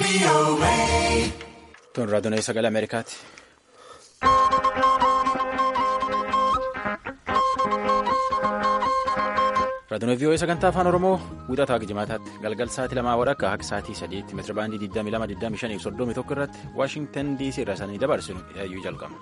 Tun raadiyoo sagalee Ameerikaati. Raadiyoo vii'oo sagantaa afaan Oromoo wixataa jimaataatti galgal sa'aatii lamaa wadhakka akka sa'aatii sadiitti meetira baandii 22,25 irratti Waashingtan DC irraa sanii dabarsinu yaayyuu jalqabna.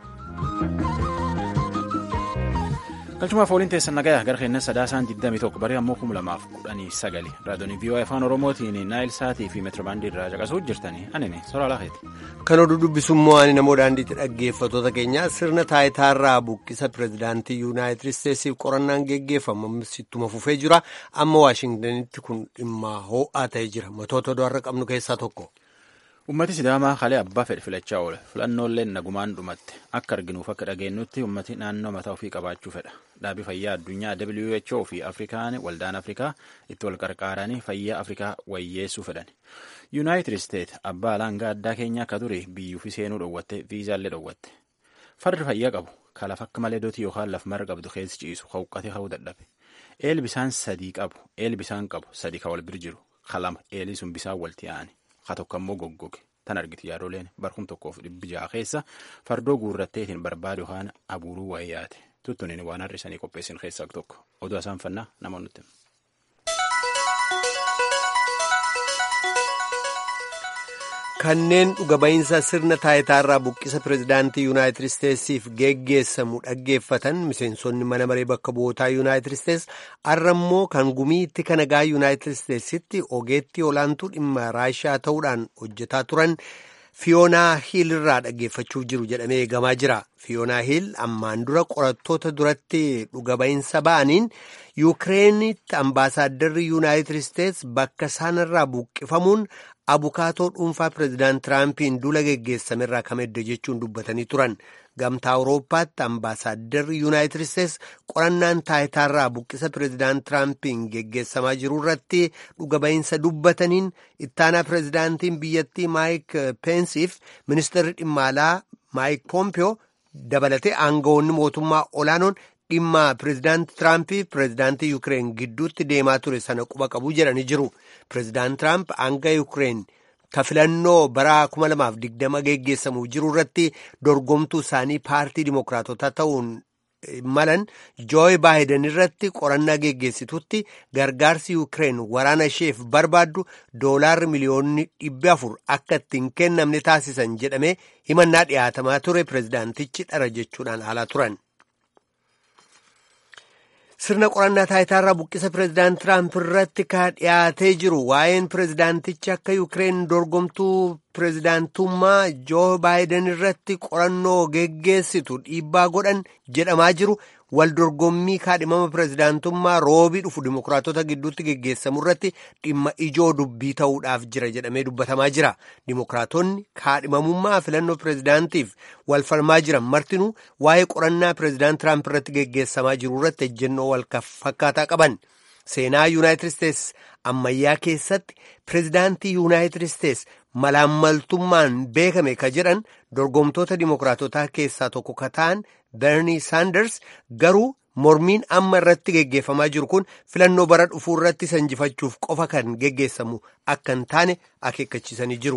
Galchumaaf ooliin teessan nagayaa gara keenya sadaasaan 21 barii ammoo 2019 raadiyoo vii'oo afaan oromootiin naayil saatii fi meetirabaandii irraa caqasuu jirtanii anini soraa laafeeti. Kan oduu dubbisummoo ani namoo daandiitti dhaggeeffattoota keenyaa sirna taayitaarraa buqqisa pirezidaantii yuunaayitid isteetsiif qorannaan geggeeffamu ittuma fufee jira amma waashingtanitti kun dhimma ho'aa ta'ee jira matoota oduu har'a qabnu keessaa tokko. Uummati Sidaamaa kalee abbaa fedhe filachaa oole filannoolee nagumaan dhumatte akka arginuuf akka dhageenyutti uummati naannoo mataa ofii qabaachuu fedha dhaabii fayyaa addunyaa WHO fi Afrikaan waldaan Afrikaa itti wal qarqaaranii fayyaa Afrikaa wayyeessuu fedhan. Yuunaayitid Isteet abbaa alaangaa addaa keenya akka ture biyyuufi seenuu dhoowwatte viizaallee dhoowwatte. Farri fayyaa qabu kalaf akka malee dootii yookaan laf mara qabdu keessi ciisu hawqatee hawuu dadhabe. Eel bisaan sadii qabu eel bisaan qabu sadii kan wal bira jiru kalama eelii sun bisaan walti yaa'ani. Haa tokko ammoo goggoge tan argiti yaadoleen barkum tokkoof dhibbi ja'a keessa fardoo guurratteetiin barbaadu yookaan abuuruu wayyaate tuttuniin waan har'isanii qopheessin keessaa tokko oduu isaan fannaa namoonni Kanneen dhuga ba'iinsa sirna taayitaarraa buqqisa pirezidaantii yuunaayitid isteetsiif geggeessamu dhaggeeffatan miseensonni mana maree bakka bu'ootaa yuunaayitid isteets har'a immoo kan gumiitti kan nagaa yuunaayitid isteetsitti ogeettii olaantuu dhimma raashaa ta'uudhaan hojjetaa turan fiyoonaa hiil irraa dhaggeeffachuu jiru jedhamee eegamaa jira. fiyoonaa hiil ammaan dura qorattoota duratti dhuga ba'iinsa ba'aniin yuukireenitti ambaasaadarri yuunaayitid isteets bakka isaanirraa buqqifamuun. abukaatoo dhuunfaa pireezidaant tiraampiin duula geggeessamerraa kam edda jechuun dubbatanii turan gamtaa awurooppaatti ambaasaadarri yuunaayitid isteets qorannaan taayitaarraa buqqisa pireezidaant tiraampiin geggeessamaa jiru irratti dhuga ba'iinsa dubbataniin ittaanaa pireezidaantiin biyyattii maayik peensiif ministeerri dhimma alaa maayik poompiyoo dabalatee aangawoonni mootummaa olaanoon dhimma pireezidaanti tiraampiif pireezidaantii yuukireen gidduutti deemaa ture sana quba qabu jedhanii jiru. pireezidaant tiraamp hanga yuukireen ka filannoo bara 2020 geggeessamuuf jiru irratti dorgomtuu isaanii paartii dimokiraatotaa ta'uun malan jooyi baayiden irratti qorannaa geggeessitutti gargaarsi yuukireen waraana isheef barbaaddu doolaarri miliyoonni dhibba afur akka ittiin kennamne taasisan jedhamee himannaa dhiyaatamaa ture pireezidaantichi dhara jechuudhaan haalaa turan. sirna qorannaa taayitaarraa buqqisa pireezidaant tiraamp irratti ka dhiyaatee jiru waa'een pireezidaantichi akka yuukireen dorgomtuu pireezidaantummaa joo baayiden irratti qorannoo geggeessitu dhiibbaa godhan jedhamaa jiru wal dorgommii kaadhimama pireezidaantummaa roobii dhufu dimokiraatota gidduutti geggeessamu irratti dhimma ijoo dubbii ta'uudhaaf jira jedhamee dubbatamaa jira dimokiraatonni kaadhimamummaa filannoo pireezidaantiif wal falmaa jiran martinuu waa'ee qorannaa pireezidaant tiraamp irratti geggeessamaa jiru irratti ejjennoo wal fakkaataa qaban seenaa yuunaayitid isteets ammayyaa keessatti pireezidaantii yuunaayitid isteets malaammaltummaan beekame ka jedhan dorgomtoota dimokiraatotaa keessaa tokko ka ta'an bernie saanders garuu mormiin amma irratti geggeeffamaa jiru kun filannoo bara dhufuu irratti sanjifachuuf qofa kan geggeessamu akka hin taane akeekkachiisanii jiru.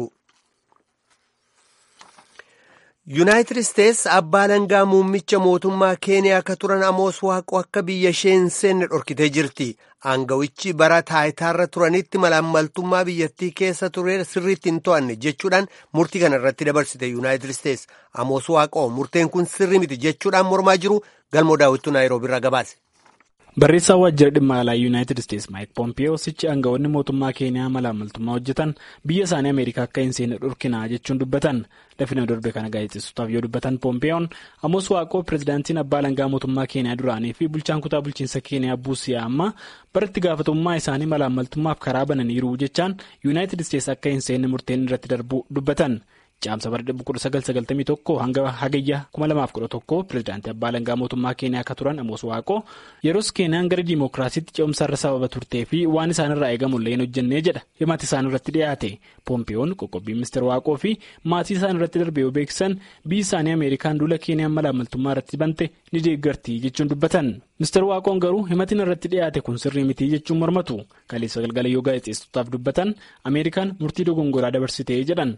yuunaayitid isteets abbaa alangaa muummicha mootummaa keeniyaa akka turan amoos waaqoo akka biyya ishee hin seenne dhorkitee jirti aangawichi bara taayitaarra turanitti malaammaltummaa biyyattii keessa ture sirriitti hin to'anne jechuudhaan murtii kana irratti dabarsite yuunaayitid isteets amoos waaqoo murteen kun sirri miti jechuudhaan mormaa jiru galmoo daawwituu naayiroobiirraa gabaase. barreessaa waajjira dhimma alaa yuunaayitid isteets maayik poompiyoo sichi aangawoonni mootummaa keeniyaa malaammaltummaa hojjetan biyya isaanii ameerikaa akka hin seenne dhorkinaa jechuun dubbatan lafina darbe kana gaazexeessotaaf yoo dubbatan poompiyoon amoos waaqoo pireezidaantiin abbaa alangaa mootummaa keeniyaa duraanii fi bulchaan kutaa bulchiinsa keeniyaa buusiyaa amma baratti gaafatamummaa isaanii malaammaltummaaf karaa bananiiru jechaan yuunaayitid isteets akka hin seenne murteen irratti darbuu dubbatan. Caamsa bara 1991 hanga hagayya 2011 pireezidaantii abbaa alangaa mootummaa keeniyaa akka turan amoos waaqoo yeroos keeniyaan gara diimokiraasiitti ce'umsaarra sababa turtee fi waan isaanirraa eegamullee hin hojjennee jedha himati isaan irratti dhiyaate poompiyoon qoqqobbii ministeer waaqoo fi maatii isaan irratti darbe yoo beeksisan biyyi isaanii ameerikaan duula keeniyaan malaamaltummaa irratti bante ni deeggarti jechuun dubbatan. Ministeer Waaqoon garuu himatiin irratti dhiyaate kun sirrii mitii jechuun mormatu kaleessa galgala yoo gaazexeessitootaaf dubbatan Ameerikaan murtii dogongoraa dabarsitee jedhan.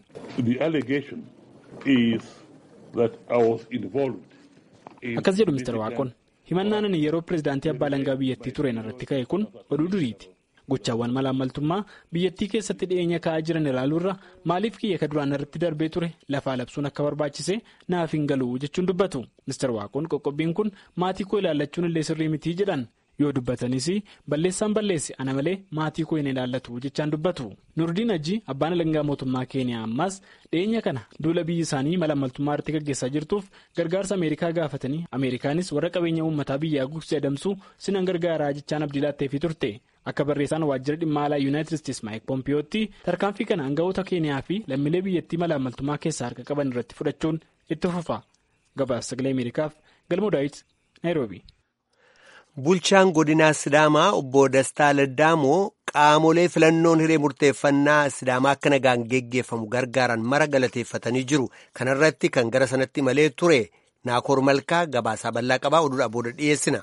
Akkas jedhu Ministeer Waaqoon himannaan ani yeroo pireezidaantii abbaa alangaa biyyattii tureen irratti ka'e kun oduu duriiti. Gochaawwan malaammaltummaa biyyattii keessatti dhiyeenya ka'aa jiran ilaaluurra maaliif kiyya ka duraan irratti darbee ture lafaa labsuun akka barbaachise naaf hin galu jechuun dubbatu. Ministeer Waaqoon qoqqobbiin kun maatii koo ilaallachuun illee sirrii mitii jedhan yoo dubbatanis balleessaan balleesse ana malee maatii koo hin ilaallatu jechaan dubbatu. Nurdiin Hajji abbaan alangaa mootummaa Keeniyaa ammaas dhiyeenya kana duula biyyi isaanii malaammaltummaa irratti gaggeessaa jirtuuf gargaarsa Ameerikaa gaafatanii Ameerikaanis warra qabeenya uummataa biyyaa gugsee adamsuu sinan gargaaraa jechaan abdii laatteefii turte. Akka barreessaan waajjira dhimma alaa yuunaayitid isteetsi maayik poompiyootti tarkaanfii kana aangawoota keeniyaa fi lammiilee biyyattii malaammaltummaa keessaa harka qaban irratti fudhachuun itti fufa gabaasa sagalee ameerikaaf galmoo daawit naayiroobi. Bulchaan godinaa Sidaamaa obbo Dastaa Laddaamoo qaamolee filannoon hiree murteeffannaa Sidaamaa akka nagaan geggeeffamu gargaaran mara galateeffatanii jiru. Kana irratti kan gara sanatti malee ture Naakoor Malkaa gabaasaa bal'aa qabaa oduudhaa booda dhiyeessina.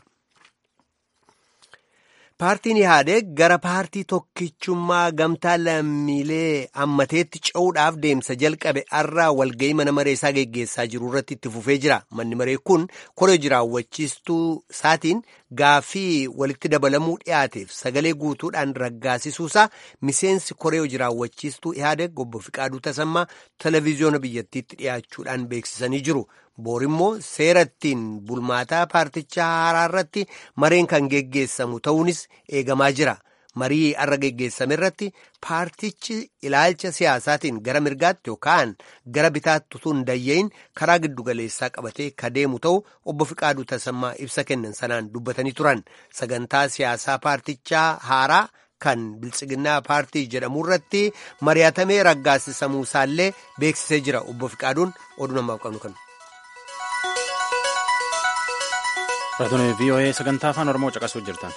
Paartiin Ihaadeeg gara paartii tokkichummaa gamtaa lammiilee hammateetti ce'uudhaaf deemsa jalqabe har'aa walga'ii mana maree isaa geggeessaa jiru irratti itti fufee jira. Manni maree kun koree jiraawwachiistuu isaatiin gaaffii walitti dabalamuu dhiyaateef sagalee guutuudhaan raggaasisuusaa miseensi koree jiraawwachiistuu Ihaadeeg obbo Fiqaaduu Tasammaa televezyiyoona biyyattiitti dhiyaachuudhaan beeksisanii jiru. Boor immoo seera ittiin bulmaataa paartichaa haaraa irratti mareen kan geggeessamu ta'uunis eegamaa jira. Marii har'a geggeessame irratti paartichi ilaalcha siyaasaatiin gara mirgaatti yookaan gara bitaatti utuu hin dayya'in karaa giddugaleessaa qabatee ka deemu ta'u obbo Fiqaaduu Tasammaa ibsa kennan sanaan dubbatanii turan. Sagantaa siyaasaa paartichaa haaraa kan biltsiginnaa paartii jedhamu irratti mari'atamee raggaasisamuu isaallee beeksisee jira. Obbo Fiqaaduun oduu namaaf qabnu kan. Raadiyoo VOA sagantaa afaan Oromoo caqasuu jirtan.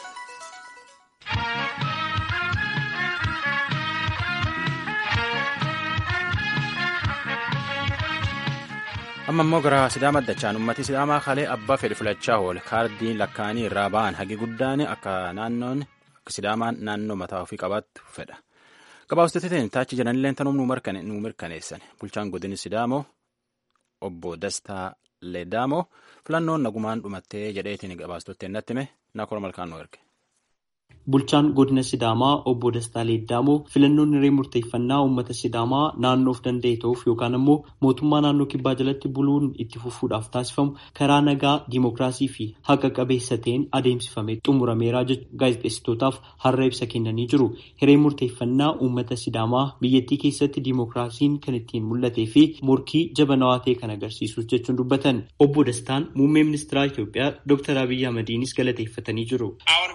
amma immoo gara sidaama dachaan ummati sidaamaa kalee abbaa fedhe filachaa oole kaardiin lakkaanii irraa ba'an hagi guddaan akka naannoon akka sidaamaan naannoo mataa ofii qabaattu fedha gabaabsiteetiin taachi jedhanillee tanuu nu mirkaneessan bulchaan godini sidaamoo obbo Dastaa Leedaamoo filannoon nagumaan dhumattee jedheetiin gabaastotteen natti hime naakora malkaan nu erge. Bulchaan godina Sidaamaa obbo Dastaa Leedaamoo filannoon hiree murteeffannaa uummata Sidaamaa naannoof danda'e ta'uuf yookaan immoo mootummaa naannoo kibbaa jalatti buluun itti fufuudhaaf taasifamu karaa nagaa diimokiraasii fi haqa qabeessa ta'een adeemsifamee xumurameeraa jechuun gaazexeessitootaaf har'a ibsa kennanii jiru. Hiree murteeffannaa uummata Sidaamaa biyyattii keessatti diimokiraasiin kan ittiin mul'atee fi morkii jabanawaa ta'e kan agarsiisus jechuun dubbatan. Obbo Dastaan muummee ministeeraa Itoophiyaa Dr. Abiyyi Ahmadiinis galateeffatanii jiru.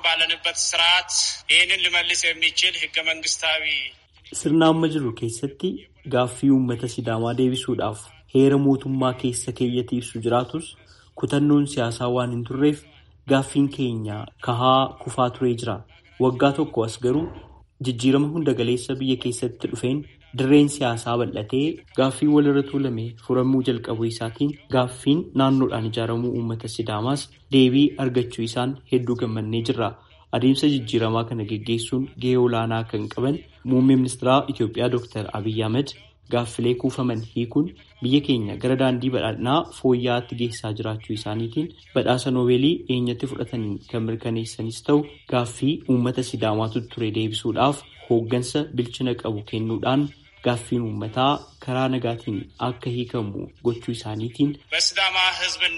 ስርዓት ይህንን ሊመልስ የሚችል ህገ መንግስታዊ sirna amma jiru keessatti gaaffii uummata sidaamaa deebisuudhaaf heera mootummaa keessa keeyyatti ibsu jiraatus kutannoon siyaasaa waan hin turreef gaaffiin keenya kahaa kufaa turee jira waggaa tokko as garuu jijjiirama hunda galeessa biyya keessatti dhufeen dirreen siyaasaa bal'atee gaaffii walirra tuulame furamuu jalqabuu isaatiin gaaffiin naannoodhaan ijaaramuu uummata sidaamaas deebii argachuu isaan hedduu gammannee jirra. adeemsa jijjiiramaa kana geggeessuun gahee olaanaa kan qaban muummee ministeeraa Itoophiyaa Dr. Abiyyi Ahmed gaaffilee kuufaman hiikuun biyya keenya gara daandii badhaadhinaa fooyya'aatti geessaa jiraachuu isaaniitiin badhaasa noobeelii eenyatti fudhataniin kan mirkaneessanis ta'u gaaffii uummata sidaamaatu ture deebisuudhaaf hooggansa bilchina qabu kennuudhaan gaaffiin uummataa karaa nagaatiin akka hiikamu gochuu isaaniitiin. በሲዳማ ህዝብና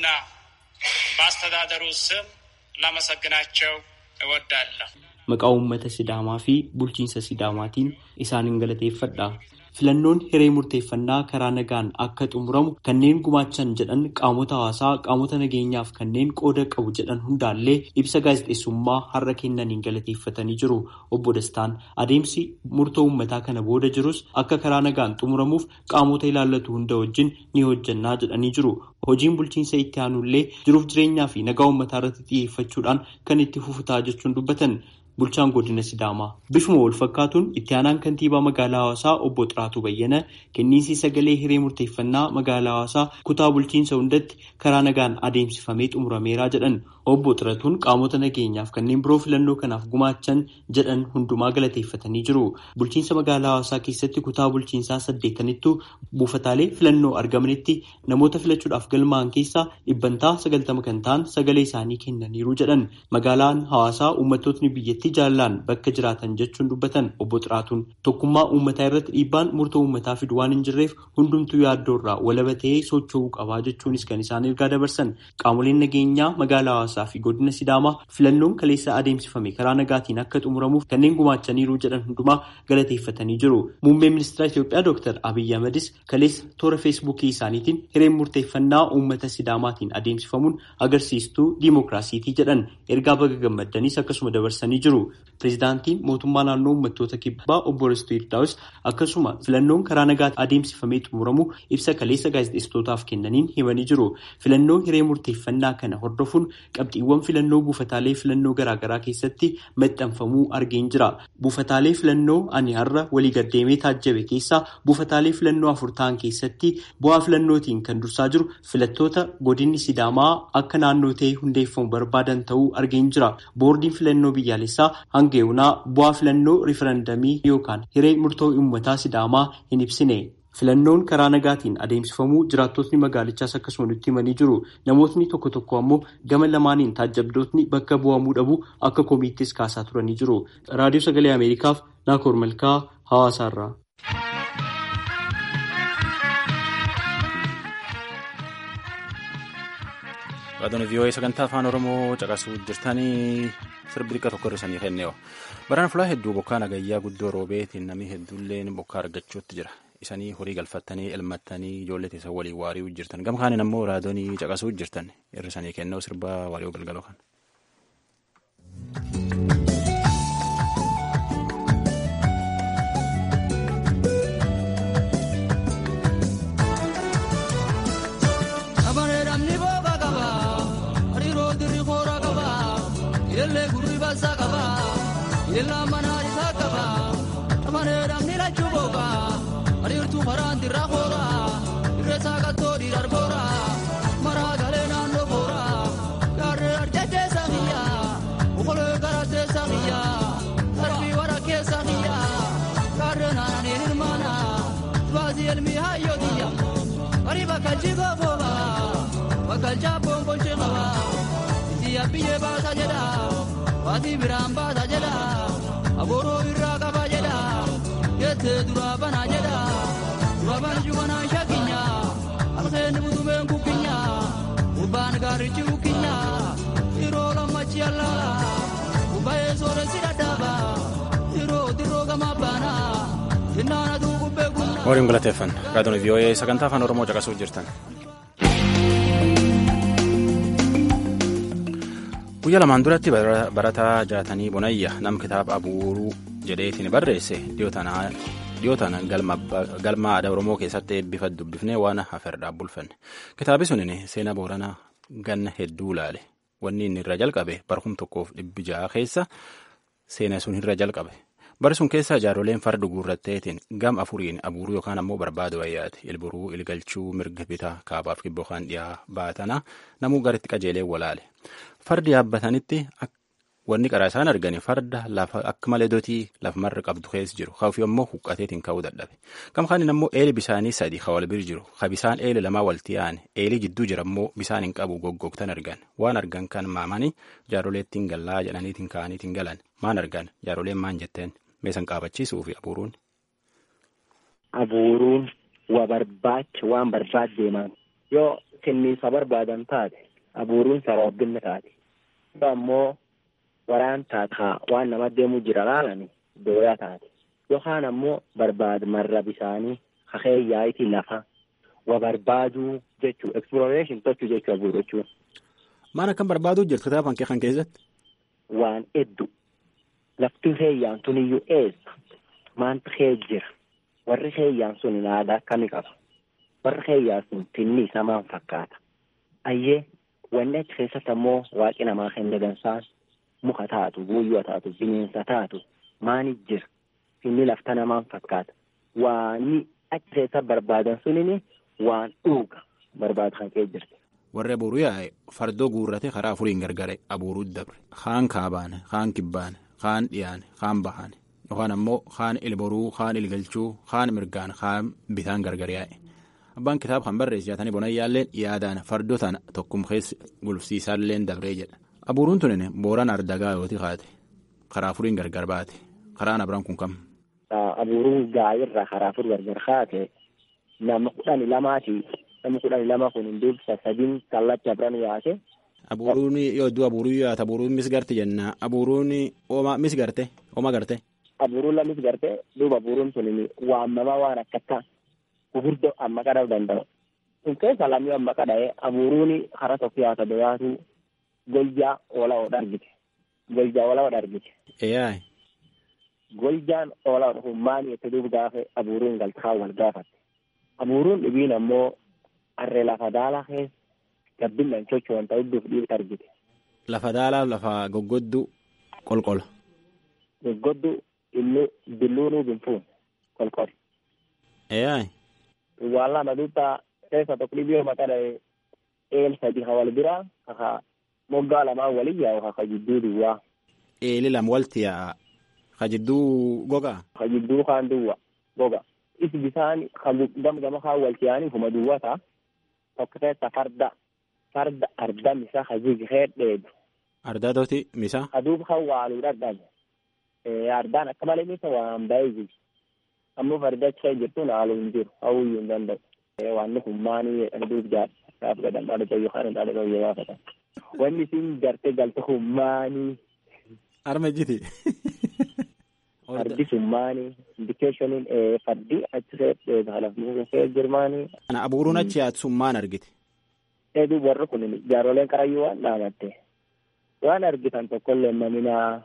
በአስተዳደሩ ስም ላመሰግናቸው እወዳለሁ። Maqaa uummata Sidaamaa fi bulchiinsa Sidaamaatiin isaanin galateeffadha. Filannoon hiree murteeffannaa karaa nagaan akka xumuramu kanneen gumaachan jedhan qaamota hawaasaa qaamota nageenyaaf kanneen qooda qabu jedhan hundaallee ibsa gaazexeessummaa har'a kennaniin galateeffatanii jiru. Obbo Dastaan adeemsi murtoo uummataa kana booda jirus akka karaa nagaan xumuramuuf qaamota ilaallatu hunda wajjin ni hojjannaa jedhanii jiru. Hojiin bulchiinsa itti aanullee jiruuf jireenyaa fi nagaa uummataa irratti xiyyeeffachuudhaan kan itti fufutaa jechuun dubbatan. Bulchaan godina Sidaamaa bifuma wal fakkaatuun itti aanaan kantiibaa magaalaa hawaasaa obbo Xiraatuu Bayyana kenniinsi sagalee hiree murteeffannaa magaalaa hawaasaa kutaa bulchiinsa hundatti karaa nagaan adeemsifamee xumurameeraa jedhan Obbo Xiratuun qaamota nageenyaaf kanneen biroo filannoo kanaaf gumaachan jedhan hundumaa galateeffatanii jiru. Bulchiinsa magaalaa hawaasaa keessatti kutaa bulchiinsaa saddeettanittu buufataalee filannoo argamanitti namoota filachuudhaaf galmaa'an keessaa dhibbantaa sagaltama kan ta'an sagalee isaanii kennaniiru jedhan. Magaalaan hawaasaa uummattootni biyyattii jaalalaan bakka jiraatan jechuun dubbatan obbo Xiraatuun tokkummaa uummataa irratti dhiibbaan murtoo uummataa fidu waan hin jirreef hundumtuu yaaddoorraa walaba ta'ee socho'uu qabaa jechuunis kan isaan ergaa dabarsan. Qaamoleen nageenyaa magaalaa hawaasaa fi godina Sidaamaa filannoon kaleessa adeemsifame karaa nagaatiin akka xumuramuuf kanneen gumaachaniiru jedhan hundumaa galateeffatanii jiru. Muummeen ministeera Itoophiyaa Dr. Abiyyi Ahmedis kaleessa toora feesbuukii isaaniitiin hireen murteeffannaa uummata Sidaamaatiin adeemsifamuun agarsiistuu diimokiraasiitii jedhan ergaa baga gammaddanis akkasuma dabarsanii jiru. Pireezidaantiin mootummaa naannoo uummattoota kibbaa obbo Risto Yirdaa'us akkasuma filannoon karaa nagaatiin adeemsifamee xumuramu ibsa kaleessa gaazexeessitootaaf kennaniin himanii jiru. Filannoo hiree murteeffannaa kana hordofuun qabxiiwwan filannoo buufataalee filannoo garaagaraa keessatti maxxanfamuu argeen jira. Buufataalee filannoo ani har'a walii gaddeemee taajjabe keessaa buufataalee filannoo afur ta'an keessatti bu'aa filannootiin kan dursaa jiru filattoota godinni Sidaamaa akka naannoo ta'ee hundeeffamu barbaadan ta'uu argeen jira. Boordiin filannoo biyyaalessaa hanga yoonaa bu'aa filannoo riifarandamii yookaan hiree murtoo uummataa Sidaamaa hin ibsine. Filannoon karaa nagaatiin adeemsifamuu jiraattotni magaalichaas akkasuma nutti himanii jiru. Namootni tokko tokko ammoo gama lamaaniin taajjabdootni bakka bu'amuu dhabu akka komiittis kaasaa turanii jiru. Raadiyoo Sagalee Ameerikaaf Naakoor Malkaa Hawaasaarraa. Raadiyoon vii'oo'ee sagantaa afaan Oromoo caqasuu jirtanii sirbi xiqqaa tokko hir'isanii kennee'o. Baraan fulaa hedduu bokkaa nagayyaa guddoo roobeetiin namni hedduulleen bokkaa argachuutti jira. Isanii horii galfattanii elmattanii ijoollee teessan waliin waari'uu jirtan. Gama kaaniin ammoo raadiyoonii caqasuu jirtan hir'isanii kennuu sirba waariyoo galgaloo kan. Yelle gurri basa kaba, yella mana isa kaba, tamane ramni la chuboga, arirtu maran dirra khora, iresa kato dirar bora, mara gale nando bora, garre arjete sahiya, ukhole garate sahiya, harbi wara ke sahiya, garre nani hirmana, bazi elmi hayo diya, ari bakal jigo boba, bakal jabon bonche kaba. Abbiyyee baasa jedha waatii biraan baasa jedha agooroo irraa qaba jedha jettee duraa banaa jedha dura banju manaan shakkinya alkeen butumeen kukkinya gubbaan gaarichi kukkinya yeroo lammachi allaala gubbaa'ee sooressi dhadhaaba yeroo dirroo gamaa baana hinnaanatu gubbee gunna. Waliin galateeffan raadiyoon vii'oo'ee sagantaa afaan Oromoo caqasuu jirtan. guyyaa lamaan duratti barataa jaatanii bonayya nam kitaaba abuuruu jedheetiin barreesse dhiyootaan galma aadaa oromoo keessatti eebbifa dubbifnee waan haferdhaa bulfanne kitaabi sunin seenaa booranaa ganna hedduu ilaale wanni inni irra jalqabe barkum tokkoof dhibbi ja'a keessa seena sun irra jalqabe bari sun keessa jaaroleen farda guurratteetiin gam afuriin abuuruu yookaan ammoo barbaadu wayyaati ilburuu ilgalchuu mirga bitaa kaabaaf kibboo kan dhiyaa baatana namuu garitti qajeelee walaale. fardi yaabbatanitti wanni qaraa isaan argani farda lafa akka malee dotii lafa marra qabdu keessa jiru kaafi ammoo huqqateetiin ka'uu dadhabe gama kaaniin ammoo eeli bisaanii sadi ka wal bir jiru ka bisaan eeli lamaa walti yaa'an eelii jidduu jira ammoo bisaan hin qabu goggogtan argan waan argan kan maamanii jaaroleettiin gallaa jedhaniitiin ka'aniitiin galan maan argan jaaroleen maan jetteen meesan qaabachiisuu fi abuuruun. Abuuruun waa barbaacha waan barbaad deeman yoo kenniisa barbaadan taate abuuruun sababbinni taate yoo ammoo waraan taataa waan nama deemu jira laalani dooyaa taate yookaan ammoo barbaad marra bisaanii kakeeyyaayitii lafa wa barbaaduu jechuu exploration tochuu jechuu abuuru jechuun. Maal akkam barbaaduu jirtu kitaaba kee kan keessatti? Waan hedduu lafti keeyyaan tun iyyuu eessa maanti kee jira warri keeyyaan sun aadaa akkamii qaba warri keeyyaan sun tinni isaa maan fakkaata ayyee wanni achi keessatti ammoo waaqi namaa kenne gansaan muka taatu buuyyoo taatu bineensa taatu maani jira inni lafta namaan fakkaata waani achi keessa barbaadan sunini waan dhuuga barbaadu kan kee jirti. warri abuuruu yaa'e fardoo guurrate karaa afuriin gargare abuuruu dabre kaan kaabaane kaan kibbaane kaan dhiyaane kaan bahaane yookaan ammoo kaan ilboruu kaan ilgalchuu kaan mirgaan kaan bitaan gargar yaa'e abbaan kitaaba kan barreesse yaatanii bonayyaalleen yaadaan fardoo tana tokkum keessa gulufsiisaalleen dabree jedha abuuruun tunin booraan ardagaa yooti kaate karaa afuriin gargar baate karaan abiraan kun kam. Abuuruun gaayirraa karaa afur gargar kaate nama kudhani lamaati namni kudhani lama kun hin dubbisa sadiin kallacha abiraan yaate. Abuuruun yoo iddoo abuuruu yaata abuuruun misgarte jenna abuuruun ooma misgarte ooma garte. Abuuruun la misgarte duuba abuuruun sun waamamaa waan akkattaa gurguddoo amma qadhuu danda'u. Kun keessa lamni amma qadha'ee abuuruun karaa tokko yaata beeyaatu goljaa oola oodha argite. Goljaa oola oodha argite. Eeyyaay. Goljaan oola oodha kun maali itti duuba gaafa abuuruun galtaa wal gaafatte. Abuuruun dhibiin ammoo harree lafa daalaa keessa gabbinaan socho'an ta'uu duuf dhiibta argite. Lafa daalaa lafa goggoddu qolqola. Goggoddu illu billuunuu binfuun qolqol. Eeyyaay. Waan lama duuba keessa tokko dhibii yoo maqaa dha'e eel sadi ka wal biraa kaka moggaa lamaan waliin yaa'u kaka jidduu duwwaa. Eeli lama walti yaa'a. Ka jidduu gogaa. Ka jidduu kaan duwwa goga. Isi bisaan ka gam gama kaan walti yaa'anii kuma duwwata. Tokko keessa farda farda arda misa ka jigee dheedu. Ardaa tooti misa. Aduuba kan waaluu dhadhabe. Ardaan akka malee misa waan ba'ee jiru. Ammoo farda achi jirtu haaluu hin jiru hawwiyyuu hin danda'u. Waan kun maanii jedhan duuba jaadha. Gaaf gadhan dhaala jayyoo kan dhaala jayyoo gaafatan. Wanni isin gartee galte kun maanii. Arma jiti. Fardi sun maanii. Indikeeshiniin fardi achi seet halafni seet jirmaanii. Kana abuuruun achi yaatu sun maan argite? Eeduu warri kun jaaroleen qarayyuu waan dhaamatte. Waan argitan tokkollee maminaa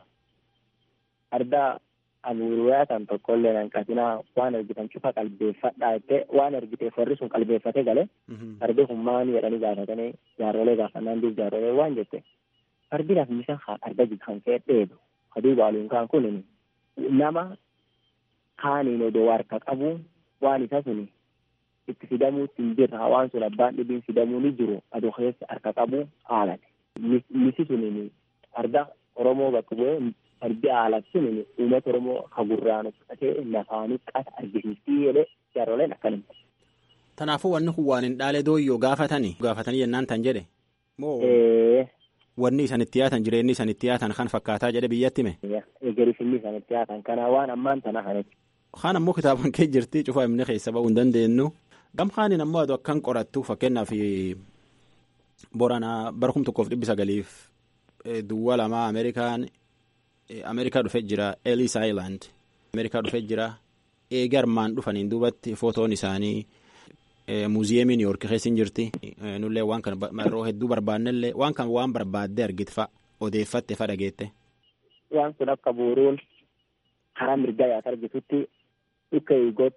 ardaa abuuruu yaatan tokkollee hanqatinaa waan argitan cufa qalbeeffadhaa jettee waan argiteef warri sun qalbeeffate galee fardi kun maanii jedhanii gaafatanii jaarolee gaafannaan duub jaarolee waan jette fardi lafmisa arga kan kee dheedu aduu baaluun kaan kun nama kaaniin odoo harka qabu waan isa sun itti fidamuutti hin jirra waan sun abbaan dhibiin fidamuu ni jiru aduu keessa harka qabu haalate misi sun arda oromoo bakka bu'ee fardi haalati sun uummata oromoo hagurraan uffatee lafaanii qata argisiistii jedhee jaaroleen akkanuma. Kanaafuu wanni kun waan hin dhaale dooyyoo gaafatanii gaafatanii jennaan tan jedhe. Moo wanni isan itti yaatan jireenyi isan itti yaatan kan fakkaataa jedhe biyyatti hime. Eegarifinni isan itti yaatan kana waan ammaan tana kanatti. Kaan ammoo kitaaban kee jirti cufaa himne keessa ba'uu hin dandeenyu. Gam kaaniin ammoo aduu akkan qorattu fakkeenyaaf Boranaa bara kum tokkoof dhibbi sagaliif duwwaa lamaa Ameerikaan Ameerikaa dhufee jira Ellis Island Ameerikaa dhufee jira eegi armaan dhufaniin duubatti footoon isaanii muuziyeemii Niw Yoork keessa hin jirti nullee waan kana yeroo hedduu barbaannellee waan kan waan barbaaddee argite fa odeeffatte fa dhageette. Waan kun akka buuruun karaa mirgaa yaata argitutti dhukka eegoot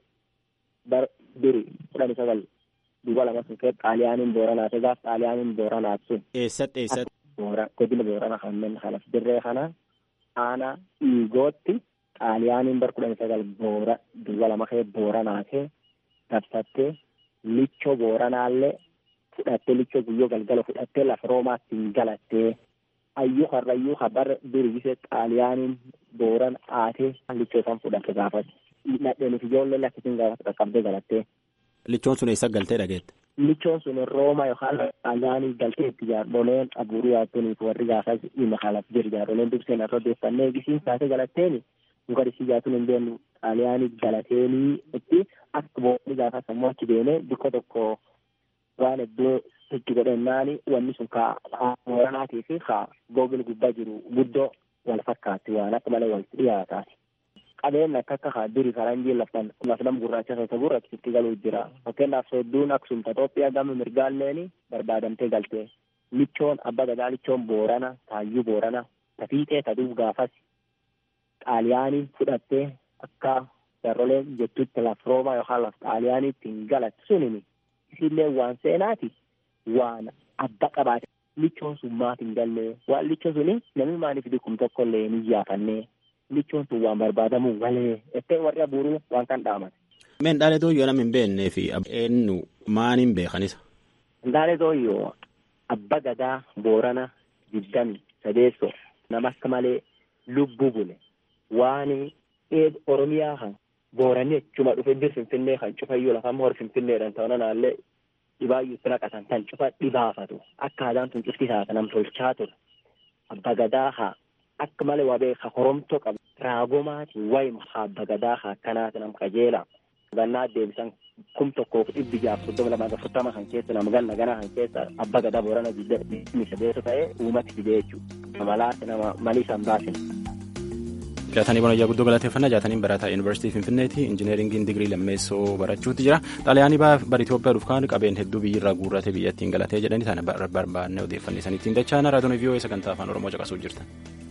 bar duri kudhan sagal duuba lama sun kee xaaliyaaniin booranaate gaaf xaaliyaaniin booranaat sun. Eessatti eessatti. Boora godina boorana kanneen kanas dirree kana aanaa dhiigootti xaaliyaaniin bar kudhan sagal boora duuba lama kee booranaate dabsattee lichoo booranaallee fudhattee lichoo guyyoo galgala fudhattee lafa roomaatti hin galattee ayyuu harrayyuu habar dirgisee xaaliyaaniin booran aatee lichoo isaan fudhatte gaafate. Nadheenif ijoollee lakkisiin gaafate qaqqabdee galattee. Lichoon sun eessa galtee dhageette? Lichoon sun Rooma yookaan xaaliyaanii galtee itti jaarboleen abuuruu yaattoniif warri gaafas dhimma kaalaf jiru jaarboleen durseen irra odeeffannee gisiin taatee galatteeni mukarisii jaatuun hin beeknu xaaliyaanii galateenii itti akka boonni gaafas ammoo achi deemee bikka tokko waan iddoo itti godhannaani wanni sun kaa booranaatii fi kaa googil gubbaa jiru guddoo wal fakkaatti waan akka malee walitti dhiyaataati. qabeen akka akka duri faranjii laftan lafnam gurraacha keessa gurraachisitti galuu jira fakkeenyaaf soodduun aksumta Itoophiyaa gama mirgaalleen barbaadamtee galte lichoon abba gadaa lichoon boorana taayyuu boorana tafiixee taduuf gaafas xaaliyaanii fudhattee akka jarroleen jettutti laf roomaa yookaan laf xaaliyaaniitti hin galatti sunimi isillee waan seenaati waan abba qabaate lichoon sun maaf hin galle waan lichoon suni namni maaliif dikkum tokkollee hin iyyaafanne lichoon sun waan barbaadamu malee ettee warri abuuruu waan kan dhaaman. Meen dhaalee dooyyoo nama hin beeknee fi eenyu maan hin beekanis. Dhaalee dooyyoo abba gadaa boorana digdami sadeessoo nama akka malee lubbuu bule waan eed oromiyaa kan booranii achuma dhufe bir finfinnee kan cufayyuu lafamma hor finfinneedhan ta'una naallee dhibaayyuutti naqatan tan cufa dhibaafatu akka aadaan tun cufti taata nam tolchaa ture abba gadaa haa akka malee waa beeka horomtoo qaba raagomaati wayima haa abba gadaa haa akkanaati nam qajeela gannaa deebisan kum tokkoof dhibbi jaaf soddoma lamaa afurtama kan keessa nama ganna ganaa kan keessa abba gadaa boorana digdami sadeessa ta'e uumatti fide jechuudha namalaati nama malii san baasine. jaatanii bonayyaa guddoo galateeffannaa jaataniin barataa yuunivarsiitii finfinneeti injineeringiin digirii lammeessoo barachuutti jira xaaliyaanii bara Itoophiyaa dhufkaan qabeen hedduu biyyirraa guurratee biyyattiin galatee jedhanii sana barbaanne odeeffannoo dachaana raadiyoon vii'oo sagantaa afaan oromoo caqasuu jirtan.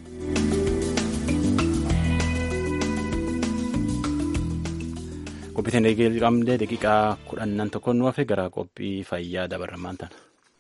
qophiitiin eegalamee daqiiqaa kudhannan tokkoon nu hafe gara qophii fayyaa dabarramaan taana.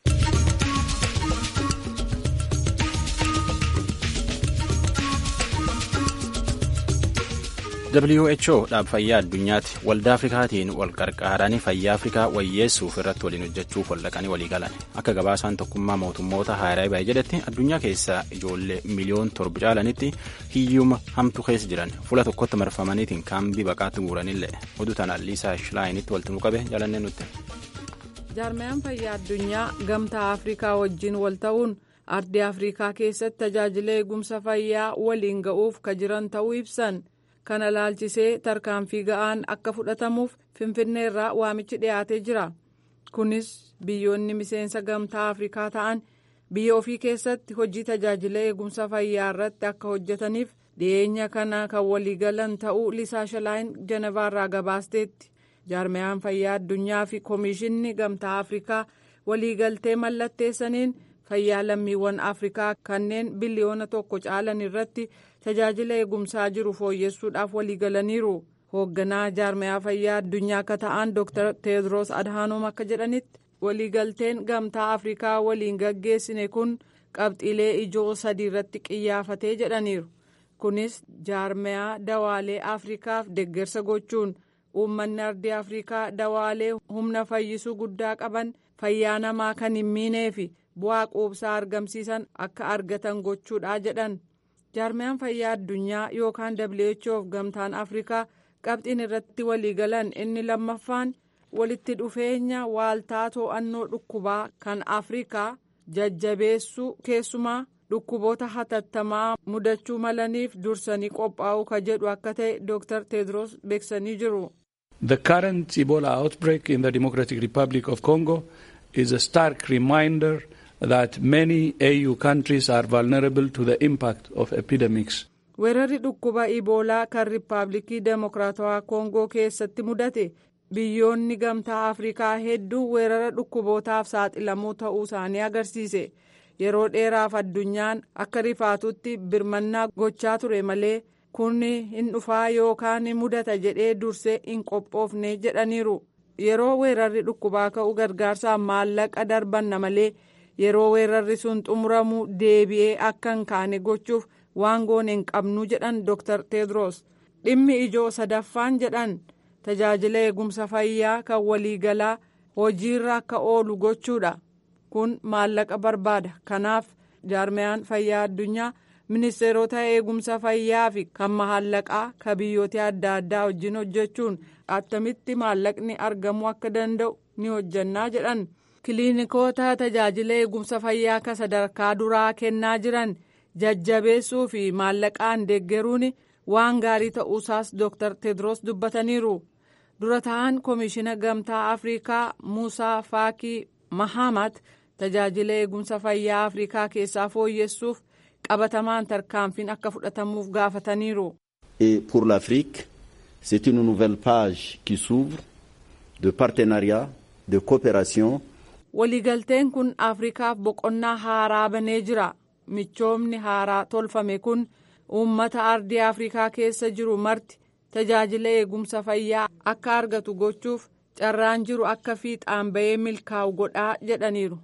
WHO dhaab fayyaa addunyaatti waldaa afrikaatiin wal qarqaaranii fayyaa afrikaa wayyeessuuf irratti waliin hojjechuuf waldhaqanii walii galan akka gabaasaan tokkummaa mootummoota haaraa bahe jedhetti addunyaa keessaa ijoollee miliyoon torba caalanitti hiyyuma hamtu keessa jiran fuula tokkotti marfamaniitiin kaambii baqaatti guuranillee oduu tanaan liisaa shilaayiinitti walitti qabe jalannee nutti. jaarmayaan fayyaa addunyaa gamtaa afrikaa wajjin wal ta'uun ardii afrikaa keessatti tajaajila eegumsa fayyaa waliin ga'uuf ka jiran ta'uu ibsan. kana laalchisee tarkaanfii ga'aan akka fudhatamuuf finfinneerraa waamichi dhiyaatee jira kunis biyyoonni miseensa gamtaa afrikaa ta'an biyya ofii keessatti hojii tajaajila eegumsa fayyaa irratti akka hojjetaniif dhiyeenya kana kan waliigalan ta'uu liisaa shilaayin jenevaarraa gabaasteetti jaarmayaan fayyaa addunyaa fi koomishinni gamtaa afrikaa waliigaltee mallatteessaniin fayyaa lammiiwwan afrikaa kanneen biliyoona tokko caalan irratti tajaajila eegumsaa jiru fooyyessuudhaaf waliigalaniiru hoogganaa jaarmayaa fayyaa addunyaa akka ta'an dr teedros adhaanoom akka jedhanitti waliigalteen gamtaa afrikaa waliin gaggeessine kun qabxiilee ijoo sadii irratti qiyyaafatee jedhaniiru kunis jaarmayaa dawaalee afrikaaf deggersa gochuun uummanni ardii afrikaa dawaalee humna fayyisuu guddaa qaban fayyaa namaa kan hin miinee fi bu'aa quubsaa argamsiisan akka argatan gochuudha jedhan jaarmayaan fayyaa addunyaa yookaan whoof gamtaan afrikaa qabxiin irratti waliigalan inni lammaffaan walitti dhufeenya waaltaa to'annoo dhukkubaa kan afrikaa jajjabeessuu keessumaa dhukkuboota hatattamaa mudachuu malaniif dursanii qophaa'uu ka jedhu akka ta'e dr tedros beeksanii jiru. The current Ebola outbreak in the Democratic Republic of Congo is a stark reminder that many AU countries are vulnerable to the impact of epidemics. weerarri dhukkuba iboolaa kan riippaabilikii demokiraatawaa koongoo keessatti mudate biyyoonni gamtaa afrikaa hedduu weerara dhukkubootaaf saaxilamuu ta'uu isaanii agarsiise yeroo dheeraaf addunyaan akka rifaatutti birmannaa gochaa ture malee kun hin dhufaa yookaan mudata jedhee dursee hin qophoofne jedhaniiru yeroo weerarri dhukkubaa ka'u gargaarsaaf maallaqa darbanna malee yeroo weerarri sun xumuramu deebi'ee akka hin kaane gochuuf waan goone hin qabnu jedhan dr tedros dhimmi ijoo sadaffaan jedhan tajaajila eegumsa fayyaa kan waliigalaa hojiirra akka oolu gochuudha kun maallaqa barbaada kanaaf jaarmayaan fayyaa addunyaa ministeerota eegumsa fayyaa fi kan maallaqaa ka biyyoota adda addaa wajjin hojjechuun attamitti maallaqni argamuu akka danda'u ni hojjannaa jedhan kiliinikoota tajaajila eegumsa fayyaa ka sadarkaa duraa kennaa jiran jajjabeessuu fi maallaqaan deeggaruun waan gaarii ta'uusaas dr tedros dubbataniiru dura ta'an koomishina gamtaa afrikaa muusaa faakii mahamat tajaajila eegumsa fayyaa afrikaa keessaa fooyyessuuf qabatamaan tarkaanfiin akka fudhatamuuf gaafataniiru. Et pour l'Afrique, c'est une nouvelle page qui s'ouvre de partenariat, de coopération. Waliigalteen kun Afrikaaf boqonnaa haaraa banee jira. Michoomni haaraa tolfame kun uummata ardii Afrikaa keessa jiru marti tajaajila eegumsa fayyaa akka argatu gochuuf carraan jiru akka fiixaan bahee milkaa'u godhaa jedhaniiru.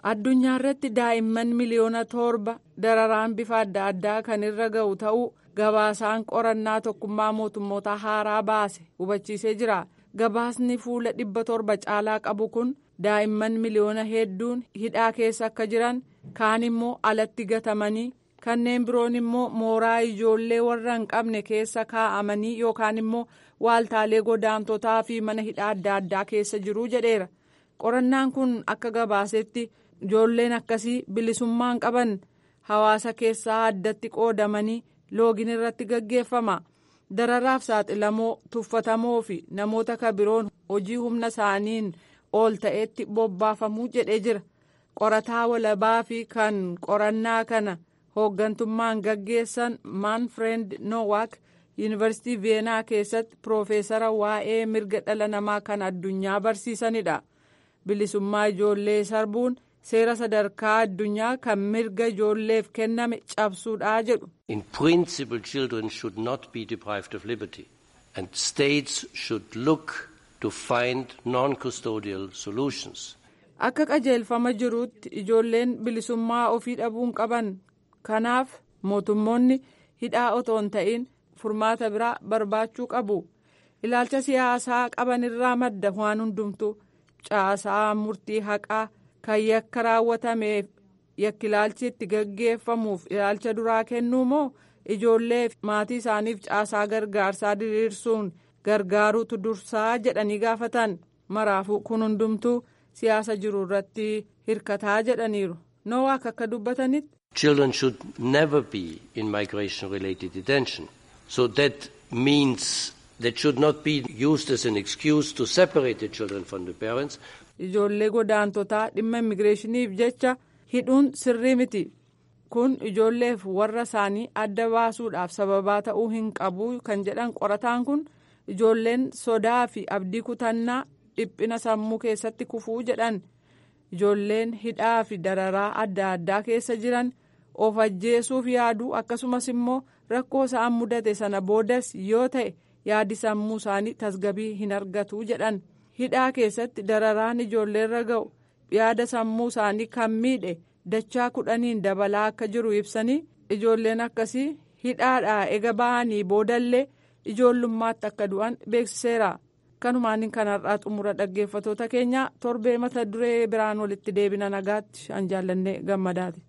addunyaa irratti daa'imman miliyoona torba dararaan bifa adda addaa kan irra ga'u ta'uu gabaasaan qorannaa tokkummaa mootummoota haaraa baase hubachiisee jira gabaasni fuula dhibba torba caalaa qabu kun daa'imman miliyoona hedduun hidhaa keessa akka jiran kaan immoo alatti gatamanii kanneen biroon immoo mooraa ijoollee warra hin qabne keessa kaa'amanii yookaan immoo waaltaalee godaantotaa fi mana hidhaa adda addaa keessa jiru jedheera qorannaan kun akka gabaasetti ijoolleen akkasii bilisummaan qaban hawaasa keessaa addatti qoodamanii loogiin irratti gaggeeffama dararaaf saaxilamoo tuffatamoo fi namoota kabiroon hojii humna isaaniin ol ta'etti bobbaafamuu jedhee jira qorataa walabaa fi kan qorannaa kana hooggantummaan gaggeessan maanfreend nowaak yuunivarsiitii veenaa keessatti piroofeesara waa'ee mirga dhala namaa kan addunyaa barsiisanidha bilisummaa ijoollee sarbuun seera sadarkaa addunyaa kan mirga ijoolleef kenname cabsuudha jedhu. In principle children should not be deprived of liberty and states should look to find non-custodial solutions. Akka qajeelfama jiruutti ijoolleen bilisummaa ofii dhabuun qaban kanaaf mootummoonni hidhaa otoo hin ta'in furmaata biraa barbaachuu qabu ilaalcha siyaasaa qaban irraa madda waan hundumtu caasaa murtii haqaa kan yakka raawwatameef yakkilaalchi itti gaggeeffamuuf ilaalcha duraa kennuu moo ijoollee maatii isaaniif caasaa gargaarsaa diriirsuun gargaaruutu dursaa jedhanii gaafatan maraafuu kun hundumtuu siyaasa jiru irratti hirkataa jedhaniiru noowaak akka dubbatanitti. Children should never be in migration related detention. So that means that should not be used as an excuse to separate the children from the parents. Ijoollee godaantotaa dhimma immigireeshiniif jecha hidhuun sirrii miti. Kun ijoolleef warra isaanii adda baasuudhaaf sababaa ta'uu hin qabu kan jedhan qorataan kun ijoolleen sodaa fi abdii kutannaa dhiphina sammuu keessatti kufuu jedhan. Ijoolleen hidhaa fi dararaa adda addaa keessa jiran of ajjeesuuf yaaduu akkasumas immoo rakkoo isaan mudate sana boodas yoo ta'e yaadi sammuu isaanii tasgabii hin argatu jedhan hidhaa keessatti dararaan ijoolleerra ga'u yaada sammuu isaanii kan miidhe dachaa kudhaniin dabalaa akka jiru ibsanii ijoolleen akkasii hidhaadhaa ega ba'anii boodallee ijoollummaatti akka du'an beeksiseera. kanumaan kanarraa xumura dhaggeeffatoota keenya torbee mata duree biraan walitti deebina nagaatti an jaallanne gammadaati.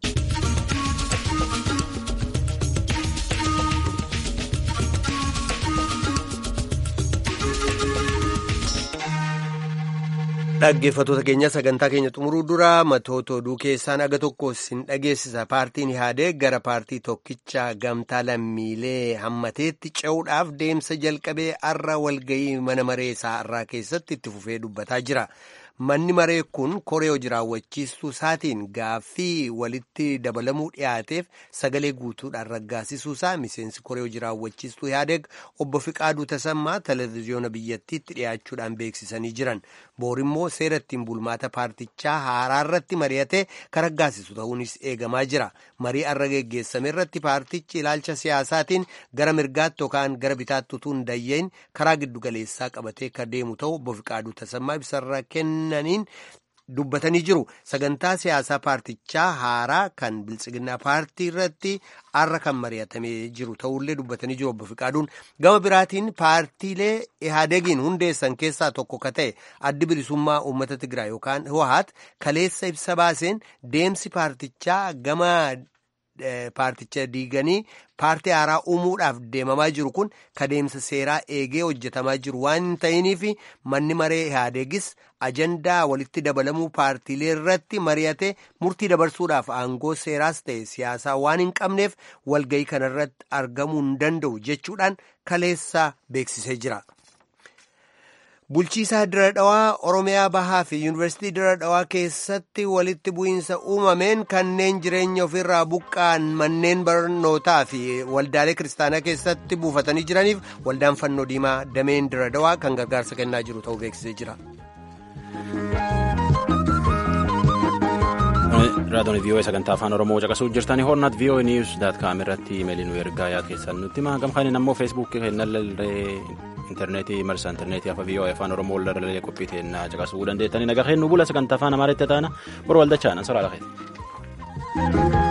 dhaggeeffatoota keenya sagantaa keenya xumuruu dura matoota oduu keessaan aga tokko sin dhageessisa paartiin ihaadee gara paartii tokkicha gamtaa lammiilee hammateetti ce'uudhaaf deemsa jalqabee arra walgayii mana maree isaa irraa keessatti itti fufee dubbataa jira manni maree kun koree hojii raawwachiistuu isaatiin gaaffii walitti dabalamuu dhiyaateef sagalee guutuudhaan raggaasisuu isaa miseensi koree hojii raawwachiistuu ihaadeeg obbo Fiqaaduu Tasammaa televezyiyoona biyyattiitti dhiyaachuudhaan beeksisanii jiran boorimmoo seera ittiin bulmaata paartichaa haaraa irratti mari'atee kan raggaasisu ta'uunis eegamaa jira marii arra geggeessame irratti paartichi ilaalcha siyaasaatiin gara mirgaatti yookaan gara bitaatti utuu hin dayyeen karaa giddugaleessaa qabatee kan deemu ta'u obbo Fiqaaduu Tasammaa ibsarra kennaniin dubbatanii jiru sagantaa siyaasaa paartichaa haaraa kan biltsiginnaa paartii irratti arra kan mari'atamee jiru ta'ullee dubbatanii jiru obbo Fiqaaduun gama biraatiin paartiilee ihaadegiin hundeessan keessaa tokko ka ta'e addi bilisummaa uummata Tigraay yookaan Hwahaat kaleessa ibsa baaseen deemsi paartichaa gama paarticha diiganii paartii haaraa uumuudhaaf deemamaa jiru kun kadeemsa seeraa eegee hojjetamaa jiru waan hin ta'iniif manni maree ihaadeegis ajandaa walitti dabalamuu paartiilee irratti mari'ate murtii dabarsuudhaaf aangoo seeraas ta'e siyaasaa waan hin qabneef walgayii kanarratti argamuu hin danda'u jechuudhaan kaleessa beeksisee jira. bulchiisaa dira dhawaa oromiyaa bahaa fi yuunivarsiitii dira dhawaa keessatti walitti bu'iinsa uumameen kanneen jireenya ofirraa buqqaan manneen barnootaa fi waldaalee kiristaanaa keessatti buufatanii jiraniif waldaan fannoo diimaa dameen dira dhawaa kan gargaarsa kennaa jiru ta'uu beeksisee jira. raadiyoon vii'oo sagantaa afaan oromoo caqasuu jirtanii hornaat vii'oo niiws daat kaam irratti imeelii nu ergaa yaad keessan nutti himaa gamkaaniin ammoo feesbuukii kennallee intarneetii marsa intarneetii afa vii'oo afaan oromoo lallee qophii teennaa caqasuu dandeettanii nagaa kennu bula sagantaa afaan amaaritti taana bor waldachaan ansoraa lafeeti.